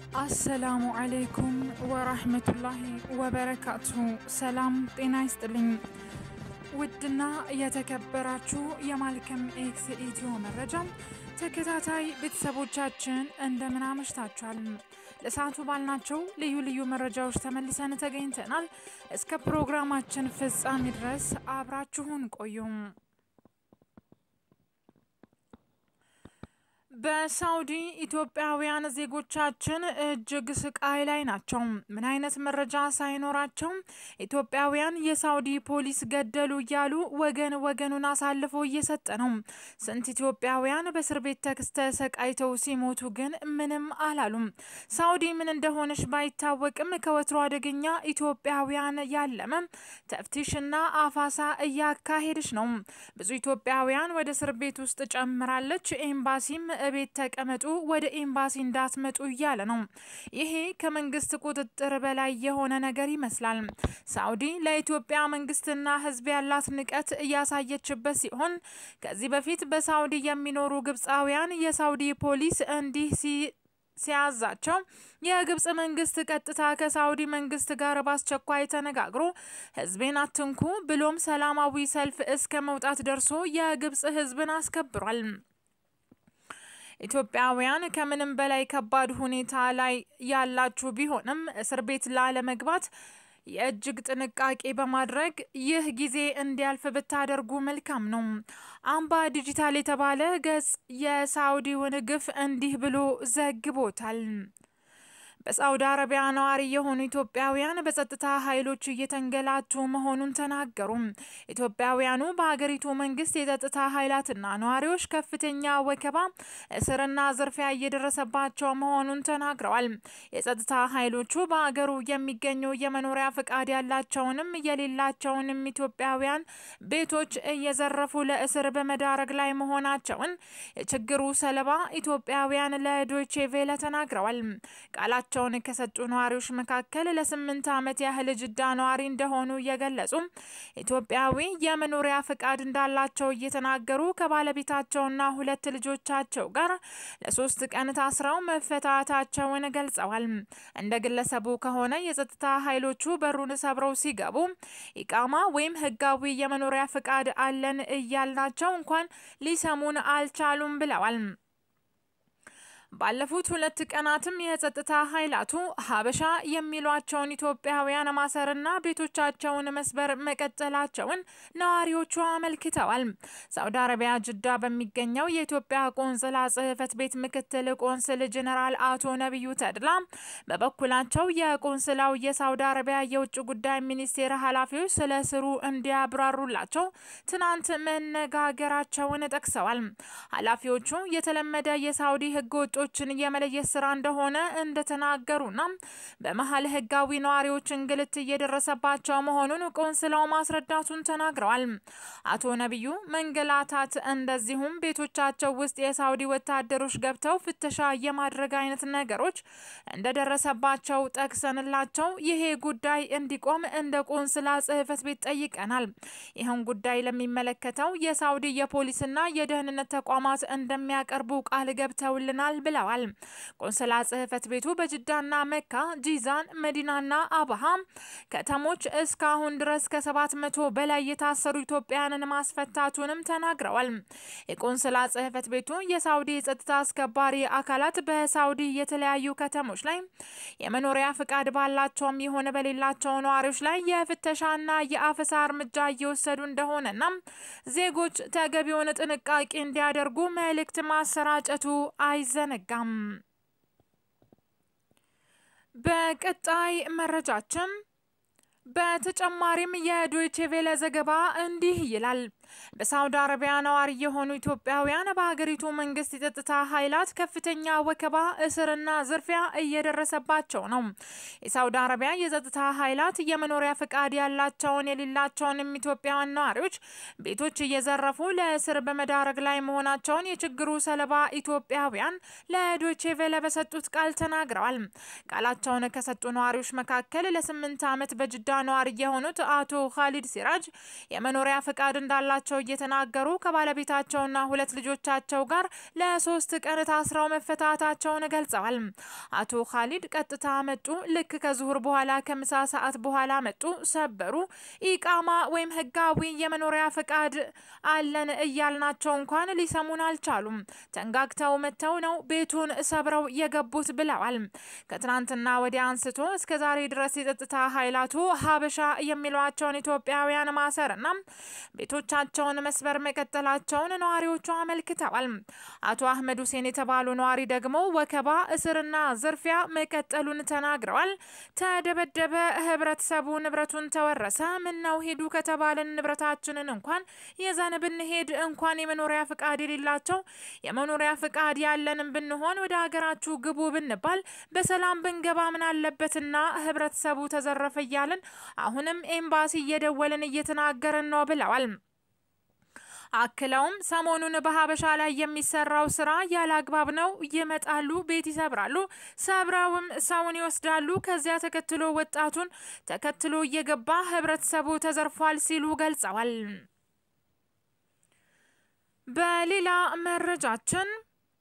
አሰላሙ አለይኩም ወራህመቱላሂ ወበረካቱ። ሰላም ጤና ይስጥልኝ። ውድና የተከበራችሁ የማልከም ኤክስ ኢትዮ መረጃ ተከታታይ ቤተሰቦቻችን እንደምን አመሽታችኋል? ለሰዓቱ ባልናቸው ልዩ ልዩ መረጃዎች ተመልሰን ተገኝተናል። እስከ ፕሮግራማችን ፍጻሜ ድረስ አብራችሁን ቆዩም። በሳውዲ ኢትዮጵያውያን ዜጎቻችን እጅግ ስቃይ ላይ ናቸው። ምን አይነት መረጃ ሳይኖራቸው ኢትዮጵያውያን የሳውዲ ፖሊስ ገደሉ እያሉ ወገን ወገኑን አሳልፎ እየሰጠ ነው። ስንት ኢትዮጵያውያን በእስር ቤት ተሰቃይተው ሲሞቱ ግን ምንም አላሉም። ሳውዲ ምን እንደሆነች ባይታወቅም ከወትሮ አደገኛ ኢትዮጵያውያን ያለመ ተፍቲሽና አፋሳ እያካሄደች ነው። ብዙ ኢትዮጵያውያን ወደ እስር ቤት ውስጥ ጨምራለች። ኤምባሲም ቤት ተቀመጡ፣ ወደ ኤምባሲ እንዳትመጡ እያለ ነው። ይሄ ከመንግስት ቁጥጥር በላይ የሆነ ነገር ይመስላል። ሳውዲ ለኢትዮጵያ መንግስትና ሕዝብ ያላት ንቀት እያሳየችበት ሲሆን ከዚህ በፊት በሳውዲ የሚኖሩ ግብፃውያን የሳውዲ ፖሊስ እንዲህ ሲ ሲያዛቸው የግብጽ መንግስት ቀጥታ ከሳውዲ መንግስት ጋር በአስቸኳይ ተነጋግሮ ህዝቤን አትንኩ ብሎም ሰላማዊ ሰልፍ እስከ መውጣት ደርሶ የግብጽ ህዝብን አስከብሯል። ኢትዮጵያውያን ከምንም በላይ ከባድ ሁኔታ ላይ ያላችሁ ቢሆንም እስር ቤት ላለመግባት የእጅግ ጥንቃቄ በማድረግ ይህ ጊዜ እንዲያልፍ ብታደርጉ መልካም ነው። አምባ ዲጂታል የተባለ ገጽ የሳውዲውን ግፍ እንዲህ ብሎ ዘግቦታል። በሳውዲ አረቢያ ነዋሪ የሆኑ ኢትዮጵያውያን በጸጥታ ኃይሎች እየተንገላቱ መሆኑን ተናገሩ። ኢትዮጵያውያኑ በሀገሪቱ መንግስት የጸጥታ ኃይላትና ነዋሪዎች ከፍተኛ ወከባ፣ እስርና ዝርፊያ እየደረሰባቸው መሆኑን ተናግረዋል። የጸጥታ ኃይሎቹ በሀገሩ የሚገኙ የመኖሪያ ፍቃድ ያላቸውንም የሌላቸውንም ኢትዮጵያውያን ቤቶች እየዘረፉ ለእስር በመዳረግ ላይ መሆናቸውን የችግሩ ሰለባ ኢትዮጵያውያን ለዶይቼ ቬለ ተናግረዋል። ቃላ ቸውን ከሰጡ ነዋሪዎች መካከል ለስምንት ዓመት ያህል ጅዳ ነዋሪ እንደሆኑ እየገለጹ ኢትዮጵያዊ የመኖሪያ ፍቃድ እንዳላቸው እየተናገሩ ከባለቤታቸውና ሁለት ልጆቻቸው ጋር ለሶስት ቀን ታስረው መፈታታቸውን ገልጸዋል። እንደ ግለሰቡ ከሆነ የጸጥታ ኃይሎቹ በሩን ሰብረው ሲገቡ ኢቃማ ወይም ህጋዊ የመኖሪያ ፍቃድ አለን እያልናቸው እንኳን ሊሰሙን አልቻሉም ብለዋል። ባለፉት ሁለት ቀናትም የጸጥታ ኃይላቱ ሀበሻ የሚሏቸውን ኢትዮጵያውያን ማሰርና ቤቶቻቸውን መስበር መቀጠላቸውን ነዋሪዎቹ አመልክተዋል። ሳውዲ አረቢያ ጅዳ በሚገኘው የኢትዮጵያ ቆንስላ ጽሕፈት ቤት ምክትል ቆንስል ጀኔራል አቶ ነቢዩ ተድላ በበኩላቸው የቆንስላው የሳውዲ አረቢያ የውጭ ጉዳይ ሚኒስቴር ኃላፊዎች ስለ ስሩ እንዲያብራሩላቸው ትናንት መነጋገራቸውን ጠቅሰዋል። ኃላፊዎቹ የተለመደ የሳውዲ ህገ ወጦ ችን የመለየት ስራ እንደሆነ እንደተናገሩና በመሀል ህጋዊ ነዋሪዎች እንግልት እየደረሰባቸው መሆኑን ቆንስላው ማስረዳቱን ተናግረዋል። አቶ ነቢዩ መንገላታት፣ እንደዚሁም ቤቶቻቸው ውስጥ የሳውዲ ወታደሮች ገብተው ፍተሻ የማድረግ አይነት ነገሮች እንደደረሰባቸው ጠቅሰንላቸው ይሄ ጉዳይ እንዲቆም እንደ ቆንስላ ጽሕፈት ቤት ጠይቀናል። ይህን ጉዳይ ለሚመለከተው የሳውዲ የፖሊስና የደህንነት ተቋማት እንደሚያቀርቡ ቃል ገብተውልናል ብለዋል። ቆንስላ ጽሕፈት ቤቱ በጅዳና መካ፣ ጂዛን፣ መዲናና አብሃ ከተሞች እስካሁን ድረስ ከሰባት መቶ በላይ የታሰሩ ኢትዮጵያውያንን ማስፈታቱንም ተናግረዋል። የቆንስላ ጽሕፈት ቤቱ የሳውዲ የጸጥታ አስከባሪ አካላት በሳውዲ የተለያዩ ከተሞች ላይ የመኖሪያ ፍቃድ ባላቸውም የሆነ በሌላቸው ነዋሪዎች ላይ የፍተሻና የአፈሳ እርምጃ እየወሰዱ እንደሆነና ዜጎች ተገቢውን ጥንቃቄ እንዲያደርጉ መልእክት ማሰራጨቱ አይዘነጋም። በቀጣይ መረጃችን በተጨማሪም የዶይቼ ቬለ ዘገባ እንዲህ ይላል። በሳውዲ አረቢያ ነዋሪ የሆኑ ኢትዮጵያውያን በሀገሪቱ መንግስት የጸጥታ ኃይላት ከፍተኛ ወከባ፣ እስርና ዝርፊያ እየደረሰባቸው ነው። የሳውዲ አረቢያ የጸጥታ ኃይላት የመኖሪያ ፍቃድ ያላቸውን የሌላቸውንም ኢትዮጵያውያን ነዋሪዎች ቤቶች እየዘረፉ ለእስር በመዳረግ ላይ መሆናቸውን የችግሩ ሰለባ ኢትዮጵያውያን ለዶይቼ ቬለ በሰጡት ቃል ተናግረዋል። ቃላቸውን ከሰጡ ነዋሪዎች መካከል ለስምንት ዓመት በጅዳ ነዋሪ የሆኑት አቶ ካሊድ ሲራጅ የመኖሪያ ፍቃድ እንዳላቸው መያዛቸው እየተናገሩ ከባለቤታቸውና ሁለት ልጆቻቸው ጋር ለሶስት ቀን ታስረው መፈታታቸውን ገልጸዋል። አቶ ካሊድ ቀጥታ መጡ፣ ልክ ከዙሁር በኋላ ከምሳ ሰዓት በኋላ መጡ፣ ሰበሩ። ኢቃማ ወይም ህጋዊ የመኖሪያ ፈቃድ አለን እያልናቸው እንኳን ሊሰሙን አልቻሉም። ተንጋግተው መጥተው ነው ቤቱን ሰብረው የገቡት ብለዋል። ከትናንትና ወዲያ አንስቶ እስከ ዛሬ ድረስ የጸጥታ ኃይላቱ ሀበሻ የሚሏቸውን ኢትዮጵያውያን ማሰርና ቤቶቻቸውን መስበር መቀጠላቸውን ነዋሪዎቹ አመልክተዋል። አቶ አህመድ ሁሴን የተባሉ ነዋሪ ደግሞ ወከባ፣ እስርና ዝርፊያ መቀጠሉን ተናግረዋል። ተደበደበ፣ ህብረተሰቡ ንብረቱን ተወረሰ። ምን ነው ሄዱ ከተባለን ንብረታችንን እንኳን የዘን ብንሄድ እንኳን የመኖሪያ ፍቃድ የሌላቸው የመኖሪያ ፍቃድ ያለንም ብንሆን ወደ ሀገራችሁ ግቡ ብንባል በሰላም ብንገባ ምን አለበትና ህብረተሰቡ ተዘረፈ እያልን አሁንም ኤምባሲ እየደወልን እየተናገርን ነው ብለዋል። አክለውም ሰሞኑን በሀበሻ ላይ የሚሰራው ስራ ያለ አግባብ ነው። ይመጣሉ፣ ቤት ይሰብራሉ፣ ሰብረውም ሰውን ይወስዳሉ። ከዚያ ተከትሎ ወጣቱን ተከትሎ እየገባ ህብረተሰቡ ተዘርፏል ሲሉ ገልጸዋል። በሌላ መረጃችን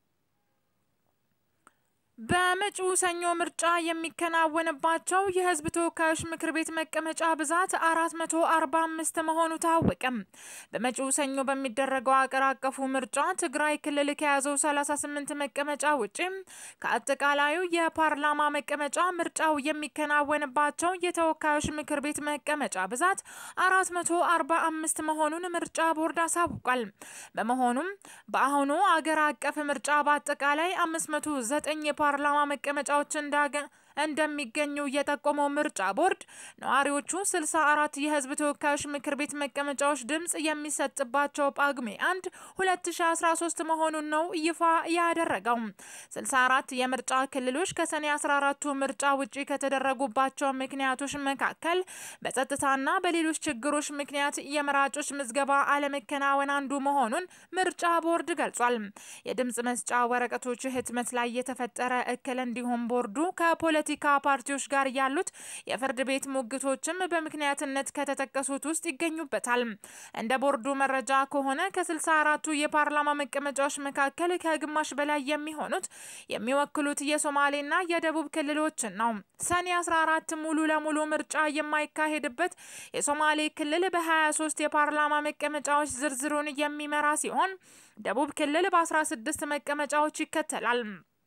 በመጪው ሰኞ ምርጫ የሚከናወንባቸው የህዝብ ተወካዮች ምክር ቤት መቀመጫ ብዛት አራት መቶ አርባ አምስት መሆኑ ታወቀም። በመጪው ሰኞ በሚደረገው አገር አቀፉ ምርጫ ትግራይ ክልል ከያዘው ሰላሳ ስምንት መቀመጫ ውጪ ከአጠቃላዩ የፓርላማ መቀመጫ ምርጫው የሚከናወንባቸው የተወካዮች ምክር ቤት መቀመጫ ብዛት አራት መቶ አርባ አምስት መሆኑን ምርጫ ቦርድ አሳውቋል። በመሆኑም በአሁኑ አገር አቀፍ ምርጫ በአጠቃላይ አምስት መቶ ዘጠኝ ፓርላማ መቀመጫዎች እንዳገ እንደሚገኙ የጠቆመው ምርጫ ቦርድ ነዋሪዎቹ 64 የህዝብ ተወካዮች ምክር ቤት መቀመጫዎች ድምጽ የሚሰጥባቸው ጳጉሜ 1 2013 መሆኑን ነው ይፋ ያደረገው። 64 የምርጫ ክልሎች ከሰኔ 14ቱ ምርጫ ውጪ ከተደረጉባቸው ምክንያቶች መካከል በጸጥታና በሌሎች ችግሮች ምክንያት የመራጮች ምዝገባ አለመከናወን አንዱ መሆኑን ምርጫ ቦርድ ገልጿል። የድምጽ መስጫ ወረቀቶች ህትመት ላይ የተፈጠረ እክል እንዲሁም ቦርዱ ከፖለቲ ፖለቲካ ፓርቲዎች ጋር ያሉት የፍርድ ቤት ሙግቶችም በምክንያትነት ከተጠቀሱት ውስጥ ይገኙበታል። እንደ ቦርዱ መረጃ ከሆነ ከ64ቱ የፓርላማ መቀመጫዎች መካከል ከግማሽ በላይ የሚሆኑት የሚወክሉት የሶማሌና የደቡብ ክልሎችን ነው። ሰኔ 14 ሙሉ ለሙሉ ምርጫ የማይካሄድበት የሶማሌ ክልል በ23 የፓርላማ መቀመጫዎች ዝርዝሩን የሚመራ ሲሆን ደቡብ ክልል በ16 መቀመጫዎች ይከተላል።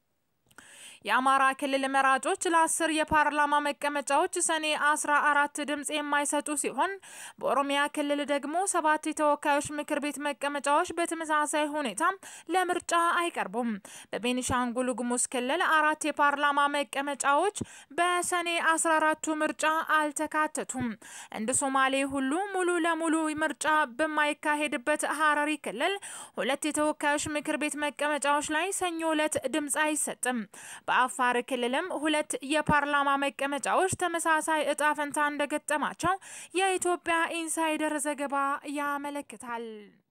የአማራ ክልል መራጮች ለአስር የፓርላማ መቀመጫዎች ሰኔ አስራ አራት ድምጽ የማይሰጡ ሲሆን በኦሮሚያ ክልል ደግሞ ሰባት የተወካዮች ምክር ቤት መቀመጫዎች በተመሳሳይ ሁኔታ ለምርጫ አይቀርቡም። በቤኒሻንጉል ጉሙዝ ክልል አራት የፓርላማ መቀመጫዎች በሰኔ አስራ አራቱ ምርጫ አልተካተቱም። እንደ ሶማሌ ሁሉ ሙሉ ለሙሉ ምርጫ በማይካሄድበት ሀረሪ ክልል ሁለት የተወካዮች ምክር ቤት መቀመጫዎች ላይ ሰኞ ዕለት ድምጽ አይሰጥም። በአፋር ክልልም ሁለት የፓርላማ መቀመጫዎች ተመሳሳይ እጣ ፈንታ እንደገጠማቸው የኢትዮጵያ ኢንሳይደር ዘገባ ያመለክታል።